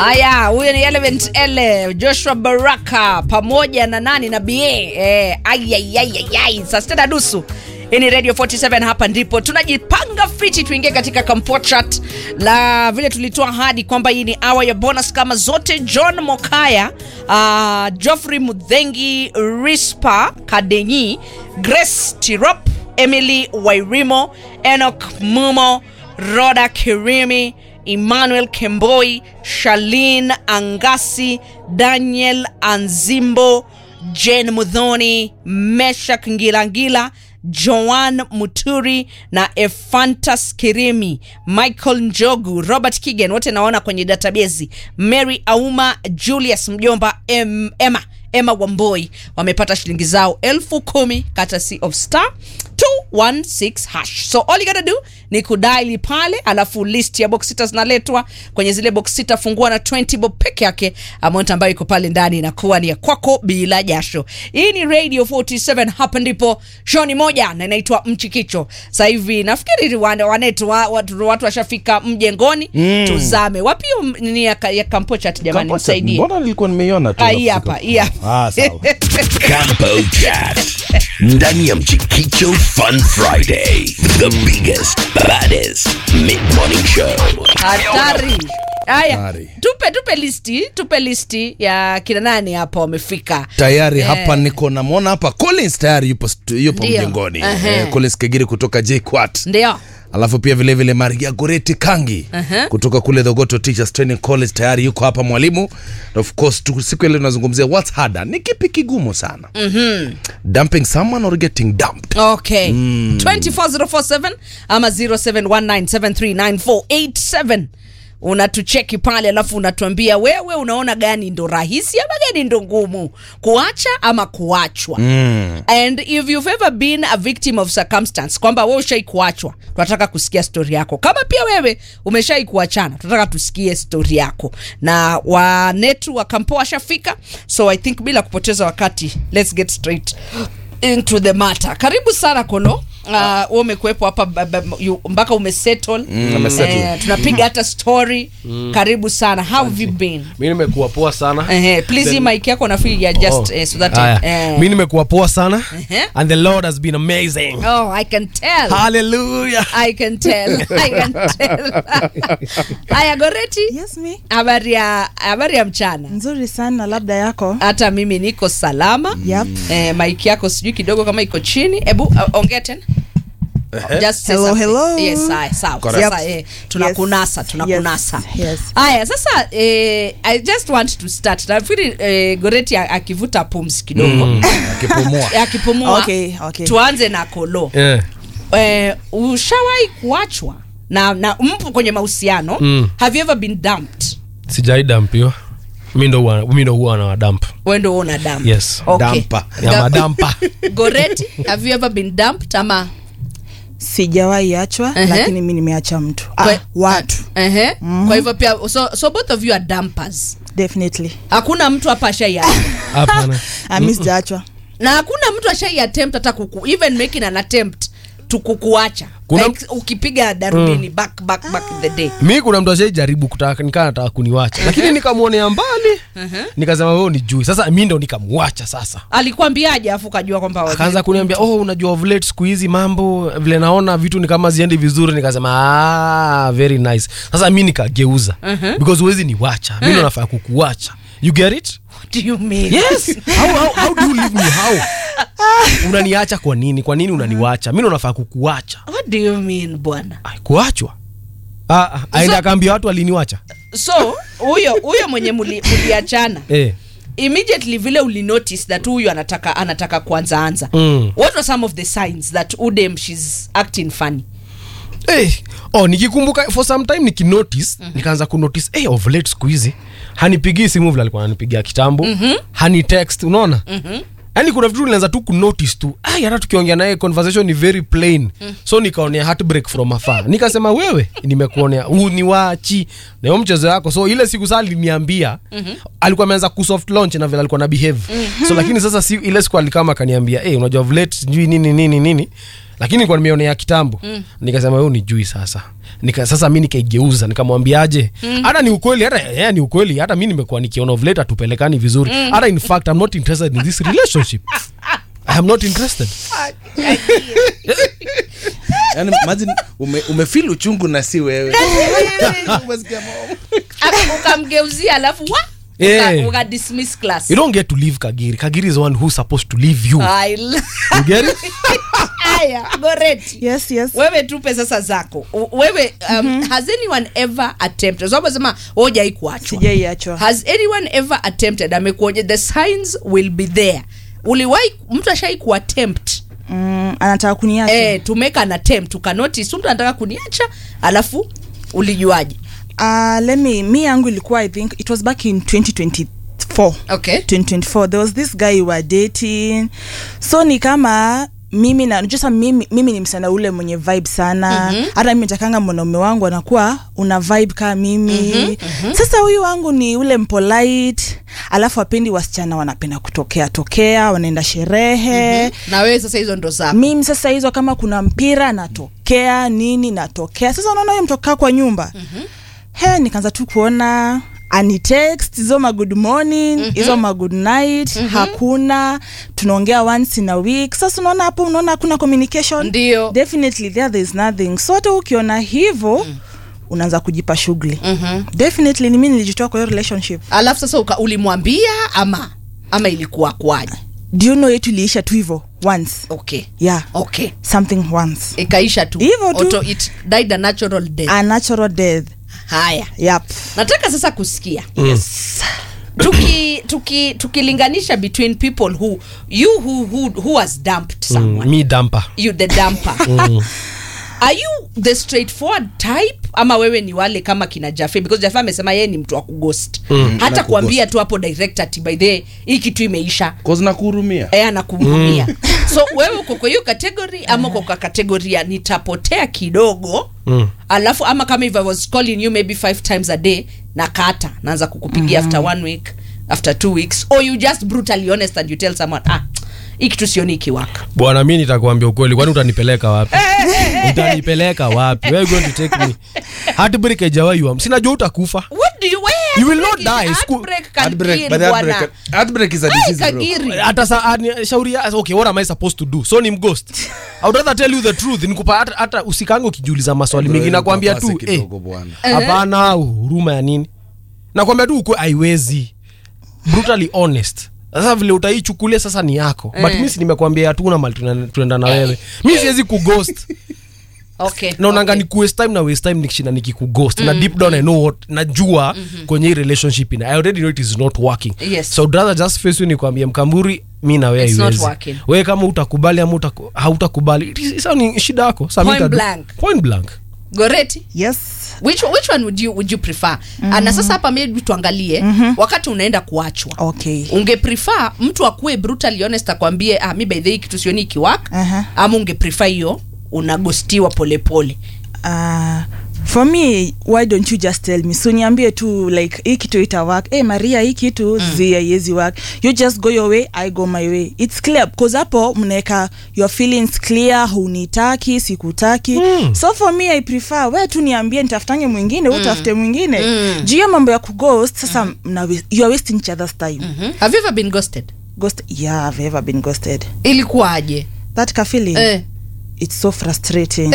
Haya, huyo ni Element L Joshua Baraka pamoja na nani na BA eh, ayayayayay saa sita na nusu hii ni Radio 47 hapa ndipo tunajipanga fiti tuingie katika Kampo chat la vile tulitoa ahadi kwamba hii ni hour ya bonus kama zote. John Mokaya, uh, Geoffrey Mudhengi, Rispa Kadenyi, Grace Tirop, Emily Wairimo, Enoch Mumo, Roda Kirimi, Emmanuel Kemboi, Shalin Angasi, Daniel Anzimbo, Jane Mudhoni, Meshak Ngilangila, Joan Muturi na Efantas Kirimi, Michael Njogu, Robert Kigen, wote naona kwenye database. Mary Auma, Julius Mjomba, em, Emma Emma Wamboi wamepata shilingi zao elfu kumi courtesy of star 216 hash. So all you gotta do ni kudaili pale, alafu list ya box sita zinaletwa kwenye zile box sita, fungua na 20 bob peke yake. Amount ambayo iko pale ndani inakuwa ni ya kwako bila jasho. Hii ni Radio 47, hapa ndipo show ni moja na inaitwa Mchikicho. Sasa hivi nafikiri wane- wanetu wa- watu watu washafika mjengoni, tuzame wapi hiyo m- ni ya, ka- ya kampo chat jamani, Kampo chat, msaidie. Mbona nilikuwa nimeiona tu. Ah, hii hapa, hii hapa. Ah, sawa. Campo Chat. Ndani ya Mchikicho Fun Friday. The biggest, baddest mid-morning show. hatari haya Hatari. tupe tupe listi tupe listi ya kina nani hapa wamefika tayari Eh. hapa niko namwona hapa Collins tayari yupo, stu- yupo Ndio. mjengoni Ehe. eh, Collins Kegiri kutoka JKUAT ndio alafu pia vilevile Maria Goreti Kangi Ehe. kutoka kule Thogoto Teachers Training College tayari yuko hapa mwalimu na of course tu, siku ile tunazungumzia what's harder ni kipi kigumu sana mm-hmm. dumping someone or getting dumped okay 24047 ama 0719739487 unatucheki pale alafu unatuambia wewe unaona gani ndo rahisi ama gani ndo ngumu kuacha ama kuachwa mm. and if you've ever been a victim of circumstance kwamba we ushai kuachwa tunataka kusikia stori yako kama pia wewe umeshai kuachana tunataka tusikie stori yako na wanetu wa kampo washafika so i think bila kupoteza wakati let's get straight into the matter karibu sana kolo Uh, wewe umekuwepo hapa ba- ba- you- mpaka umesettle amesettle. Eh, tunapiga hata story karibu sana how have you been mi nimekuwa poa sana Eh, please hii mic yako nafikiri ya just Oh. eh, so that Aya. eh, mi nimekuwa poa sana Ehe. and the lord has been amazing oh i can tell hallelujah i can tell i can tell haya goreti Yes, me. habari ya habari ya mchana Nzuri sana labda yako. hata mimi niko salama Yep. eh, maiki yako sijui kidogo kama iko chini hebu uh, ongea tena Just say Hello, something. hello. Yes, sawa, sawa. Correct. Sasa, eh, tunakunasa Yes, tunakunasa yes, yes. haya sasa eh, i just want to start nafikiri eh, goreti a- akivuta pumzi kidogo akipumua akipumua Okay, okay. tuanze na kolo yeah. eh, ushawahi kuachwa na, na mpo kwenye mahusiano Mm. have you ever been dumped sijaidampiwa mi ndo huwa- mi ndo huwa na wadamp wendo una dump Yes. okay. Damper. ya Ga- madampa goreti have you ever been dumped ama Sijawahi achwa Ehe. lakini mi nimeacha mtu. Ah, Kwe- watu. Ehe. kwa hivyo pia so, so both of you are dumpers Definitely. hakuna mtu hapa ashaiacha hapana Ah, mi sijaachwa. na hakuna mtu ashai attempt hata kuku even making an attempt to kukuacha Kuna- like, ukipiga darubini back back back in the day mi kuna mtu ashaijaribu kutaka nikaa nataka kuniwacha lakini nikamwonea mbali nikasema wewe ni jui sasa mi ndo nikamwacha sasa alikwambiaje afu ukajua kwamba akaanza kuniambia oh unajua ovulate siku hizi mambo vile naona vitu ni kama ziendi vizuri nikasema ah, very nice sasa mi nikageuza because huwezi niwacha mi ndo nafaa kukuwacha you get it What do you mean? yes how, how, how do you leave me how unaniacha kwa nini kwa nini unaniwacha mi ndo nafaa kukuwacha What do you mean bwana Ai, kuachwa ah, ah, aenda akaambia watu aliniwacha so huyo huyo mwenye muli- muliachana eh. immediately vile ulinotice that huyu anataka anataka kuanza anza Mm. what were some of the signs that udem shes acting funny Eh, oh, nikikumbuka for some time nikinotice nikaanza kunotice hey, of late siku hizi hanipigii simu vile alikuwa ananipigia kitambo hani text unaona yaani kuna vitu nilianza tu kunotice tu ai hata tukiongea naye conversation ni very plain so nikaonea heartbreak from afar nikasema wewe nimekuonea huu ni wachi na hiyo mchezo yako so ile siku saa aliniambia alikuwa ameanza kusoft launch na vile alikuwa na behave so lakini sasa si, ile siku alikama akaniambia hey, unajua of late sijui nini nini nini lakini nilikuwa nimeonea kitambo mm. nikasema wewe unijui sasa nika sasa mi nikaigeuza nikamwambiaje hata ni ukweli hata yeah, ni ukweli hata mi nimekuwa nikiona of late hatupelekani vizuri hata in fact I'm not interested in this relationship I am not interested yani imagine ume, umefeel uchungu na si wewe Umesikia mama? Aka- ukamgeuzia alafu wa Eh. uka, uka dismiss class you don't get to leave kagiri kagiri is the one who's supposed to leave you I l- you get it Aya, goreti yes yes wewe tupe sasa zako U- wewe um, has anyone ever attempted sababu sema hojai kuachwa sijaiachwa has anyone ever attempted amekuonya the signs will be there uliwahi mtu ashai kuattempt mm, anataka kuniacha eh, to make an attempt ukanotice mtu anataka kuniacha alafu ulijuaje uh, let me mi yangu ilikuwa i think it was back in 2024 okay 2024 there was this guy we were dating so ni kama mimi na najua sasa mimi, mimi ni msana ule mwenye vibe sana hata mimi natakanga mwanaume wangu anakuwa una vibe kaa mimi sasa huyu wangu ni ule mpolite alafu apendi wasichana wanapenda kutokea tokea wanaenda sherehe na wewe sasa hizo ndo zako mimi sasa hizo kama kuna mpira natokea nini natokea sasa unaona huyo mtokaa kwa nyumba mm-hmm. he nikaanza tu kuona anitext hizo ma good morning hizo ma good night hakuna tunaongea once in a week sasa unaona hapo unaona hakuna communication Ndio. definitely there there is nothing so hata ukiona hivyo unaanza kujipa shughuli Mhm. definitely ni mimi nilijitoa kwa hiyo relationship alafu sasa uka, ulimwambia ama ama ilikuwa kwaje do you know yetu iliisha tu hivyo once okay yeah okay something once ikaisha tu Hivyo tu. Auto, it died a natural death a natural death haya yep nataka sasa kusikia tuki tuki tukilinganisha between people who you who who, who has dumped someone mm, me damper you the dumper are you the straightforward type ama wewe ni wale kama kina jafe because jafe amesema yeye ni mtu wa kughost Na hata kuambia kuгhost. tu hapo direct ati by the way, hii kitu imeisha Cause nakuhurumia eh anakuhurumia so wewe uko kwa hiyo category ama uko kwa category ya nitapotea kidogo Mm. alafu ama kama if i was calling you maybe five times a day na kata naanza kukupigia after one week after two weeks or you just brutally honest and you tell someone ah hii kitu sioni ikiwaka bwana mi nitakuambia ukweli kwani utanipeleka wapi utanipeleka wapi Where you going to take me heartbreak haijawaiwa sinajua utakufa what do you where You will not heartbreak die. is- School- heartbreak can Heartbreak, kill, but the bwana. heartbreak- heartbreak is a Ai, disease, bro. kagiri hata sa ani- shauri ya- okay what am i supposed to do so ni mghost i would rather tell you the truth nikupa hata, hata usikange ukijiuliza maswali Bro, mengi nakwambia tu papase eh, kidogo bwana. hapana huruma ya nini nakwambia tu ukwe aiwezi brutally honest sasa vile utaichukulia sasa ni yako but mi si nimekwambia hatuna mali tuna- tunaenda na wewe mi siwezi kughost okay naonanga okay. ni kuwaste time na waste time nikishinda nikikughost na deep down i know what najua kwenye hii relationship ina i already know it is not working Yes. so I'd rather just face you nikwambie mkamburi mi na wewe It's not haiwezi. working. wewe kama utakubali ama utaku- hautakubali it is- sasa ni shida yako Sasa mi Point nitadu- blank. point blank goreti yes which, which one would you, would you prefer mm-hmm. na sasa hapa maybe tuangalie mm-hmm. wakati unaenda kuachwa okay unge prefer mtu akuwe brutally honest akwambie ah, mi by the way kitu sioni ikiwaka Aha. ama unge prefer hiyo unagostiwa polepole uh, for me why don't you just tell me so niambie tu like hii kitu ita work hey, maria hii kitu mm. zi haiwezi work you just go your way i go my way its clear because hapo mnaweka your feelings clear hunitaki sikutaki mm. so for me i prefer we tu niambie nitafutange mwingine mm. utafute mwingine mm. juu hiyo mambo ya kughost sasa mm. mna, you are wasting each other's time mm. hmm? have you ever been ghosted ghost yeah i've ever been ghosted ilikuwaje that ka feeling eh. it's so frustrating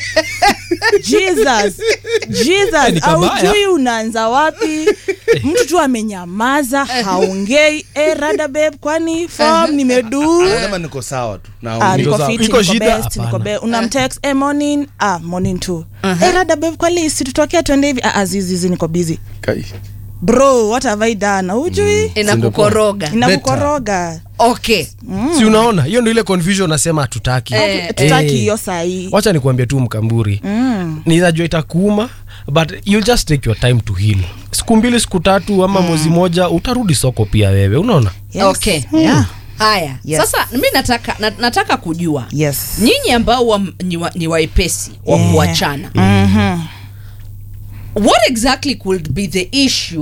jesus Ni jesus kabaya. aujui unaanza wapi mtu tu amenyamaza haongei e rada beb kwani fom nimedu Anasema niko sawa tu na Ah, niko niko sawa. fiti, Iko niko shida? best, niko Hapana. be- unamtext eh, morning ah morning tu eh, rada beb kwali situtokea twende hivi ah, azizizi niko busy Kai. bro what have i done ujui inakukoroga inakukoroga okay si unaona hiyo ndio ile confusion nasema hatutaki Eh, tutaki Eh. hiyo sahii wacha nikuambia tu mkamburi mm. ninajua itakuuma but you just take your time to heal siku mbili siku tatu ama mwezi moja utarudi soko pia wewe unaona yes. Okay. yeah. haya Yes. sasa mi nataka na, nataka kujua yes nyinyi ambao wa, ni, wa, ni waepesi wa Yeah. kuachana Mhm. what exactly could be the issue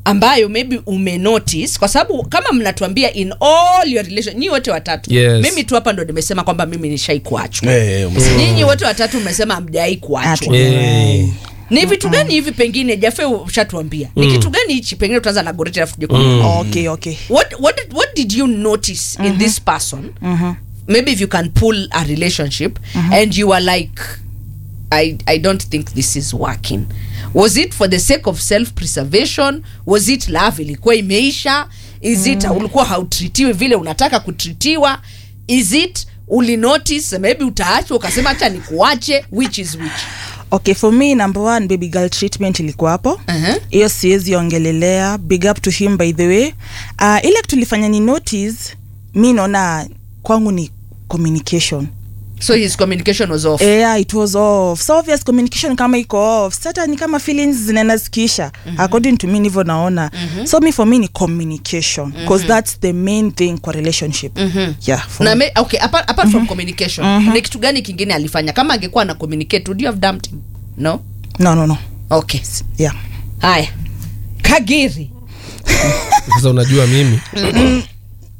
ambayo maybe umenotice kwa sababu kama mnatuambia in all your relation nyi wote watatu Yes. mimi tu hapa ndo nimesema kwamba mimi nishai kuachwa Eh, umesema. nyinyi wote watatu mmesema mjai kuachwa Eh. ni vitu gani hivi pengine jafe ushatuambia ni kitu gani hichi pengine tutaanza na goreti alafu tuje kwa okay okay what, what, did, what did you notice in this person maybe if you can pull a relationship and you are like I, i don't think this is working was it for the sake of self preservation was it love ilikuwa imeisha is it ulikuwa hautritiwi vile unataka kutritiwa is it ulinotice maybe utaachwa ukasema hacha nikuache which is which okay for me number one baby girl treatment ilikuwa hapo Uh-huh. hiyo siwezi ongelelea big up to him by the way uh, ile tulifanya ni notice mi naona kwangu ni communication so his communication was off yeah it was off so obvious communication kama iko off sasa ni kama feelings zinaenda zikisha according to me ndivyo naona so me for me ni communication because that's the main thing kwa relationship yeah for na me. me, okay apart, apart from communication ni kitu gani kingine alifanya kama angekuwa na communicate would you have dumped him no no no no okay yeah haya kagiri sasa unajua mimi